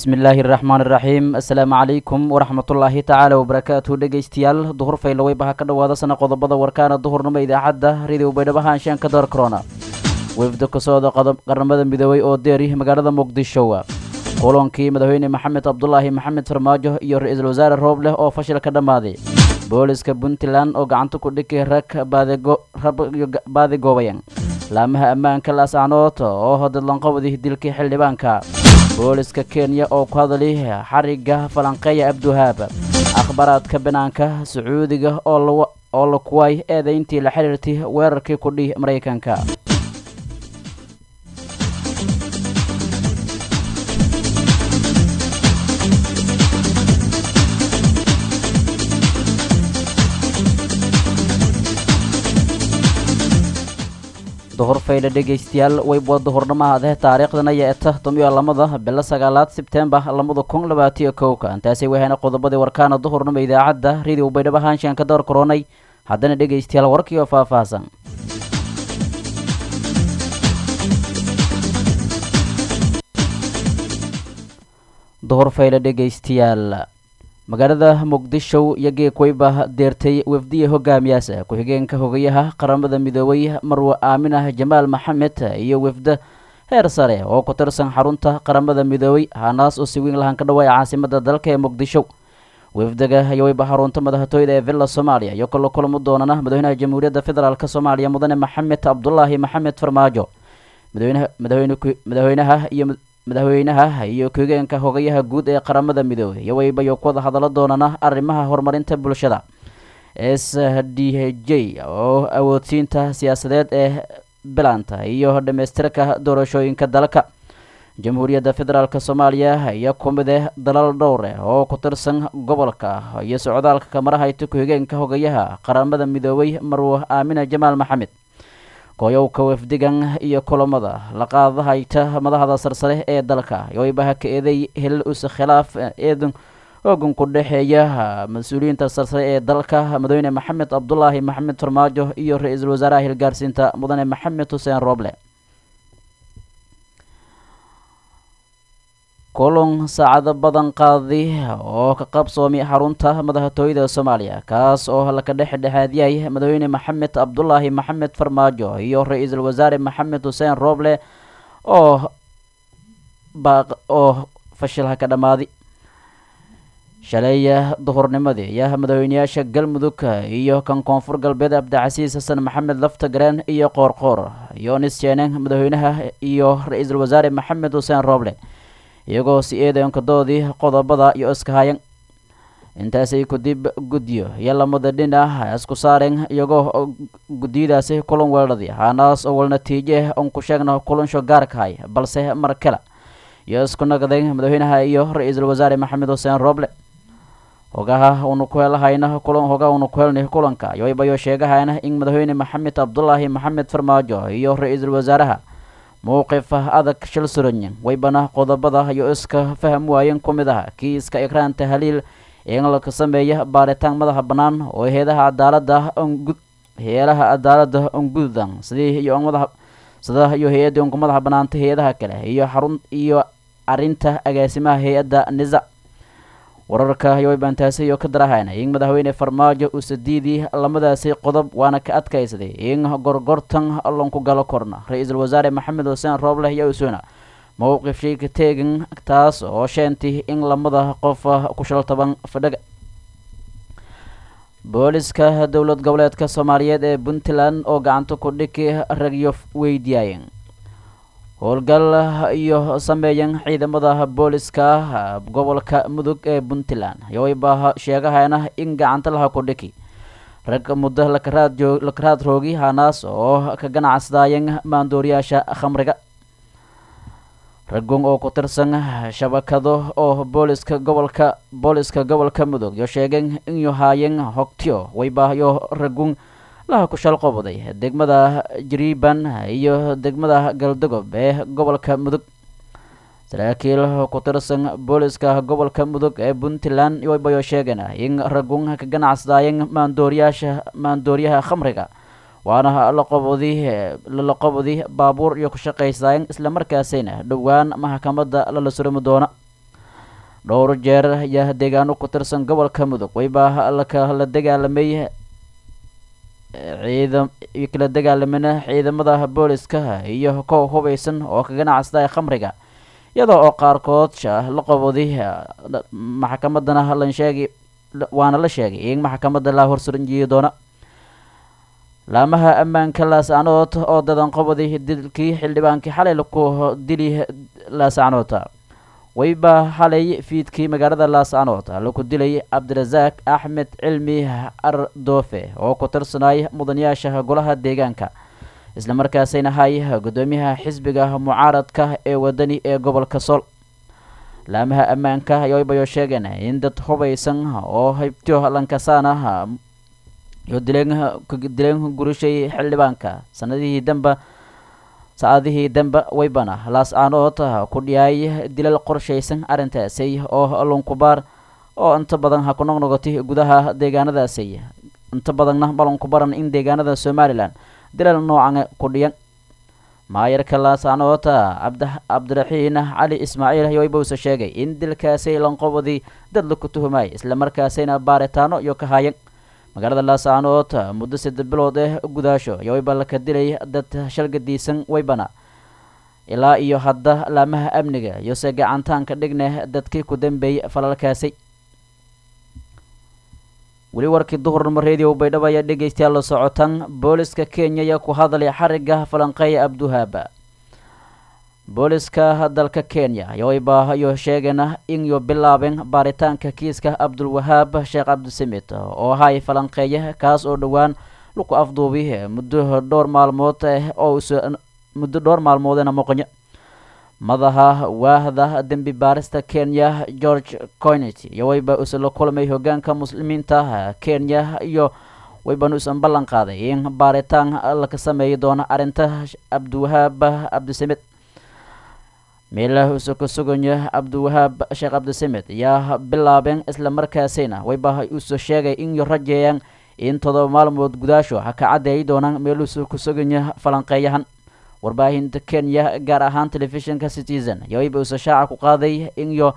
bismi illaahi raxmaan iraxiim assalaamu calaykum waraxmatullaahi tacaala wabarakaatu dhegeystayaal duhur faylaweybaha ka dhowaada sana qodobada warkaana duhurnimo idaacadda radio baydhabo haanshaan ka door corona wefda ka socda qaramada midoobey oo deeri magaalada muqdisho kulankii madaxweyne maxamed cabdulaahi maxamed farmaajo iyo ra-iisul wasaare roobleh oo fashil ka dhammaaday booliska puntland oo gacanta ku dhigay rag baadigoobayan laamaha ammaanka laasacnood oo dadlanqabadii dilkii xildhibaanka booliska kenya oo ku hadlay xariga falanqeeya abduhaab akhbaaraadka banaanka sacuudiga oo la kuway eedayntii la xiriirtay weerarkii kudhih maraykanka duhur faydha dhegaystayaal weyba duhurnimahadeh taariikhdana yeeta tomiyo lamada bilo sagaalaad sebtembar lamada kun labaatiyo kowka intaasay wahayna qodobadii warkaana duhurnimo idaacadda radio baydhabo haanshaan ka door koronay haddana dhegaystayaal warkii oo faahfaahsan duhur faydha dhegaystayaal magaalada muqdisho iyo geekweyba deertay wefdiya hogaamiyaasa ku-xigeenka hogayaha qaramada midoobay marwe aaminah jamaal maxamed iyo wefda heer sare oo ku tirsan xarunta qaramada midoobey hanaas oo si weyn lahaan ka dhawaaya caasimada dalka ee muqdisho wefdaga ayaweyba xarunta madaxtooyda ee villa soomaaliya iyo kala kulamo doonana madaxweynaha jamhuuriyadda federaalk soomaaliya mudane maxamed cabdulaahi maxamed farmaajo madaxweynaha iyo madaxweynaha iyo ku-xigeenka hogayaha guud ee qaramada midoobey iyo weybayo ku wada hadalo doonana arrimaha horumarinta bulshada s d j oo awoodsiinta siyaasadeed ee bilanta iyo dhamaystirka doorashooyinka dalka jamhuuriyadda federaalk soomaaliya iyo kumide dalal dhowre oo ku tirsan gobolka iyo socdaalka kamarahayta ku-xigeenka hogayaha qaramada midoobey marwe aamina jamaal maxamed kooyowka wafdigan iyo kulamada la qaadahayta madaxda sarsare ee dalka yoweybaha ka eeday helal use khilaaf eedan oogan ku dhexeeya mas-uuliyiinta sarsare ee dalka madaxweyne maxamed cabdulaahi maxamed farmaajo iyo ra-iisul wasaaraha hilgaarsiinta mudane maxamed xuseen rooble kulun saacado badan qaadi oo ka qabsoomay xarunta madaxtooyada soomaaliya kaas oo laka dhex dhexaadiyay madaxweyne maxamed cabdulaahi maxamed farmaajo iyo ra-iisul wasaare maxamed xuseen rooble oo oo fashilha ka dhammaaday shaleeya duhurnimadii ayaa madaxweyneyaasha galmudug iyo kan koonfur galbeed cabdicasiis xasan maxamed laftagareen iyo qoorqoor yonis jeeneng madaxweynaha iyo ra-iisul wasaare maxamed xuseen rooble iyagoo si eedankadoodii qodobada iyo iskahayan intaasay kudib guddiyo iyo lamada dhinac isku saareen iyagoo guddiyadaasi kulan weeladii hanaas oo wal natiije on ku sheegna kulansho gaarkahay balse mar kale iyo isku nagdeen madaxweynaha iyo ra-iisul wasaare maxamed xuseen rooble hogaha una ku helahayna kulan hogaha una ku helnay kulanka yoybayo sheegahayna in madaxweyne maxamed cabdulaahi maxamed farmaajo iyo ra-iisul wasaaraha mowqif adag shil suranyin weybana qodobada iyo iska faham waayeen ku mid aha kiiska ikraan tahliil in laka sameeya baaritaan madaxa bannaan oo heedaha cadaalada heelaha cadaalada ongudan sidii iyo madaxa sida iyo hay-adda unku madaxa banaanta hay-adaha kale iyo xarun iyo arinta agaasimaha hay-adda nisa wararka yoybantaasi iyo ka darahayna in madaxweyne farmaajo uu sadiidii lamadaasi qodob waana ka adkaysaday in gorgortan lanku galo korna ra-iisul wasaare maxamed xuseen roobleh iyo usuna mowqif shayka teegan taas oo sheentay in lamada qof ku shal toban fadhaga booliska dowlad goboleedka soomaaliyeed ee puntland oo gacanta ku dhiki ragyo weydiyaayeen howlgal iyo sameeyan ciidamada booliska gobolka mudug ee puntland yowayba sheegahayna in gacanta laha ku dhiki rag muddo lakaraad roogi hanaas oo ka ganacsadaayeen maandooriyaasha khamriga ragun oo ku tirsan shabakado oo booliska gobolka booliska gobolka mudug yo sheegeen inyu haayeen hogtiyo waybayo ragun laha ku shalqobaday degmada jariban iyo degmada galdogob ee gobolka mudug saraakiil ku tirsan booliska gobolka mudug ee puntland waybayo sheegeen in ragun ka ganacsadaayeen maandooriyaasha maandooriyaha khamriga waana laqobodi lalaqobodi baabuur iyo ku shaqaysaayeen islamarkaasina dhowaan maxkamadda lala surami doona dhowr jeer ayaa deegaano ku tirsan gobolka mudug wayba lakala dagaalamay ciidam kala dagaalamana ciidamada booliska iyo kow hubaysan oo ka ganacsada khamriga iyadoo oo qaarkood la qaboday maxkamadana lan sheegay waana la sheegay in maxkamadda la horsuranjiyi doona laamaha ammaanka laasacnood oo dadan qaboday dilkii xildhibaankii xalay laku dili laasacnood wayba xalay fiidkii magaalada laascanood laku dilay cabdirasaaq axmed cilmi ardoofe oo ku tirsanay mudanayaasha golaha deegaanka islamarkaasayna hay guddoomiyaha xisbiga mucaaradka ee wadani ee gobolka sool laamaha ammaanka aybayoo sheegeen in dad hubaysan oo haybtyo lankasaana iyo dileen dileen gurishay xildhibaanka sanadihii damba saacadihii dambe waybana laascaanood ku dhiyaay dilal qorshaysan arrintaasi oo lunkubaar oo inta badan ha ku noqnoqotay gudaha deegaanadaasi inta badanna balonku baran in deegaanada somalilan dilal noocan ku dhiyan maayarka laascaanood cabd cabdiraxiin cali ismaaciil waybause sheegay in dilkaasi lanqobadii dad laku tuhumay islamarkaasina baaritaano iyo ka hayan magaalada laascaanood muddo saddex bilood eh gudaasho iyo wayba laka dilay dad shalgadiisan waybana ilaa iyo hadda laamaha amniga iyo se gacantaanka dhigne dadkii ku dambeeyey falalkaasi weli warkii duhurnimo radio baydhabo ayaa dhegeystayaal la socotan booliska kenya ayaa ku hadlay xariga falanqeeya abduhaaba booliska dalka kenya yowayba iyo sheegana in yo bilaabeen baaritaanka kiiska cabdulwahaab sheekh cabdisamid oo ahay falanqeeya kaas oo dhowaan laku afduubi muddo dhowr maalmood oo muddo dhowr maalmoodena moqonyo madaxa waahda dembi baarista kenya george coinet iyo wayba isla kulmay hogaanka muslimiinta kenya iyo waybanu isan ballan qaaday in baaritaan laka sameeyi doono arrinta cabdiwahaab cabdisamid meelah usa ka suganya cabdiwahaab sheekh cabdisamed ayaa bilaabeen isla markaasina wayba usoo sheegay in yo rajeeyaan in todoba maalmood gudaasho ha ka caddeeyi doonaan meeluusa ku suganya falanqeeyahan warbaahinta kenya gaar ahaan telefishinka citizen ayaa wayba usa shaaca ku qaaday in yo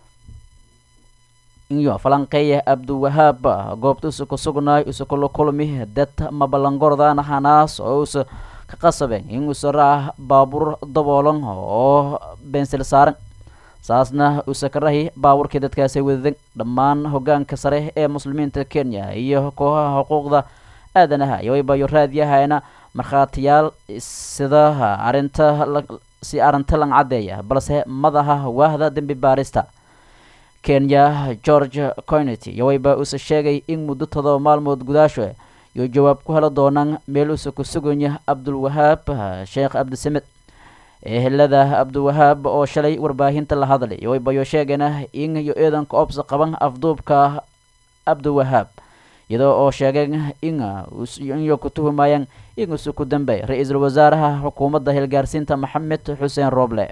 inyo falanqeeya cabdiwahaab goobta usa ku sugnaay usa kula kulmi dad mabalangordaan hanaas oo usa ka qasabeen in usa raac baabuur daboolan oo bensil saaran saasna usa ka rahi baabuurkii dadkaasi wadadan dhammaan hogaanka sare ee muslimiinta kenya iyo kooxaha xuquuqda aadanaha iyo waybayo raadiyahayna markhaatiyaal sida arinta si arrinta lang caddeeya balse madaxa waahda dembi baarista kenya george coinity iyo wayba usa sheegay in muddo todoba maalmood gudaasho iyo jawaab ku heli doonaan meel usa ku suganya cabdulwahaab sheekh cabdisamed ehelada cabdiwahaab oo shalay warbaahinta la hadlay iyo waybayo sheegana in iyo ciidanka obsa qaban afduubka cabdiwahaab iyadoo oo sheegeen in inyo ku tuhumayaan in usa ku dambey ra-iisul wasaaraha xukuumadda hilgaarsiinta maxamed xuseen rooble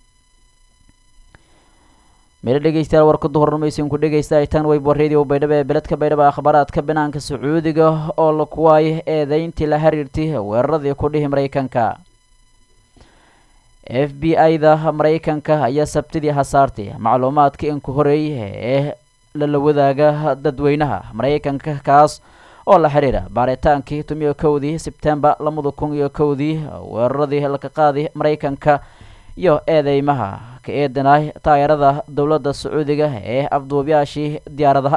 meelo dhegeystayaal warka duhurnamaysin ku dhegeysta tan waybo radio baydhabo ee beledka baydhabo akhbaaraadka banaanka sacuudiga oo la kuwaay eedeyntii la xiriirtay weeraradii ku dhihi maraykanka f b i-da maraykanka ayaa sabtidii hasaartay macluumaadka inka horeeyay ee lala wadaaga dadweynaha maraykanka kaas oo la xiriira baaritaankii tumiyo kowdii sebtembar labada kun iyo kowdii weeraradii laka qaaday maraykanka iyo eedeymaha ka eedanay taayarada dowladda sacuudiga ee afduubyaashii diyaaradaha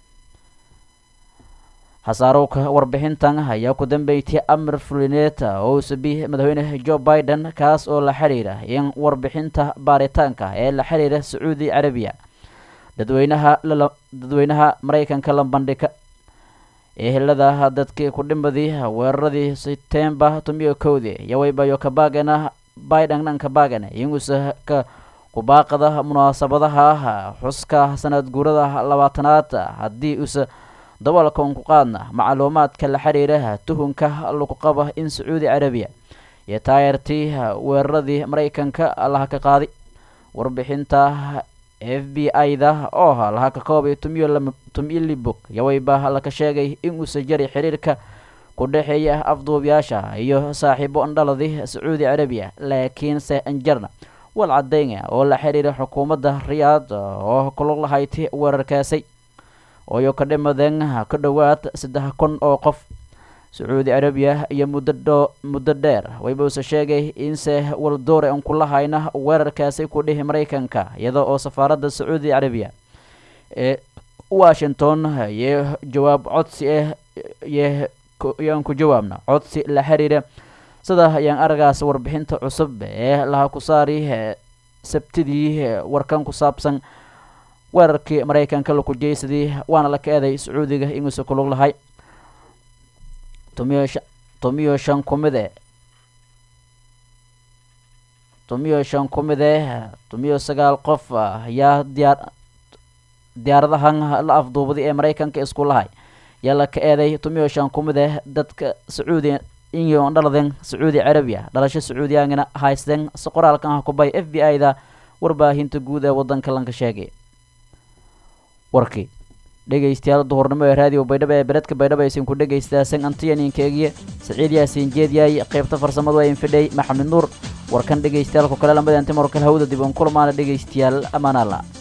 hasaarowka warbixintan ayaa ku dambeeytay amir fulineet oo uu sabiy madaxweyne joe biden kaas oo la xiriira in warbixinta baaritaanka ee la xiriira sacuudi carabiya dadweynaha dadweynaha maraykanka lambandhika ehelada dadkii ku dhimadii weeraradii sebtembar tumiyo kowdii iyo waybayo kabaagana biden dhanka baagana inuusa ka kubaaqada munaasabadaha xuska sanad guurada labaatanaad haddii usa daboolka un ku qaadna macluumaadka la xiriira tuhunka lagu qaba in sacuudi carabiya iyo taayartii weeraradii maraykanka laha ka qaaday warbixinta f b i-da oo laha ka koobay tumilibog yawayba laka sheegay in uusa jari xiriirka ku dhexeeya afduubyaasha iyo saaxiibo andhaladi sacuudi carabiya laakiinse anjarna wal cadeyna oo la xiriira xukuumadda riyaad oo kulug lahayti weerarkaasi ooyo ka dhimadeen ka dhowaad saddex kun oo qof sacuudi carabiya iyo muddo muddo dheer waybuuse sheegay inse waldoore an kula hayna weerarkaasi ku dhihi maraykanka iyada oo safaaradda sacuudi carabiya ee washington iyo jawaab codsi ah yaan ku jawaabna codsi la xiriira sida ayaan aragaas warbixinta cusub ee laha ku saari sabtidii warkan ku saabsan weerarkii maraykanka laku jeysadii waana la ka eeday sacuudiga inuusa kulug lahay tomiyo shan tomiyo shan kumide tomiyo shan kumide tomiyo sagaal qof ayaa diyaar diyaaradahan la afduubaday ee maraykanka isku lahay yaa la ka eeday tomiyo shan kumide dadka sacuudi inyo dhaladen sacuudi carabiya dhalasho sacuudiyaangana haysteen si qoraalkan ah kubay f b i da warbaahinta guud ee wadanka lanka sheegay warkii dhegaystayaal duhurnimo ee raadiyo baydhabo ee beredka baydhabo aysan ku dhegaystaaseen antiyaninkeegiye saciid yaasiin jeedyaay qaybta farsamadu ayn fidhay maxamed nuur warkan dhegaystayaalku kale lamada antimarkal hawda dib un kulmaana dhegaystayaal ammaan alla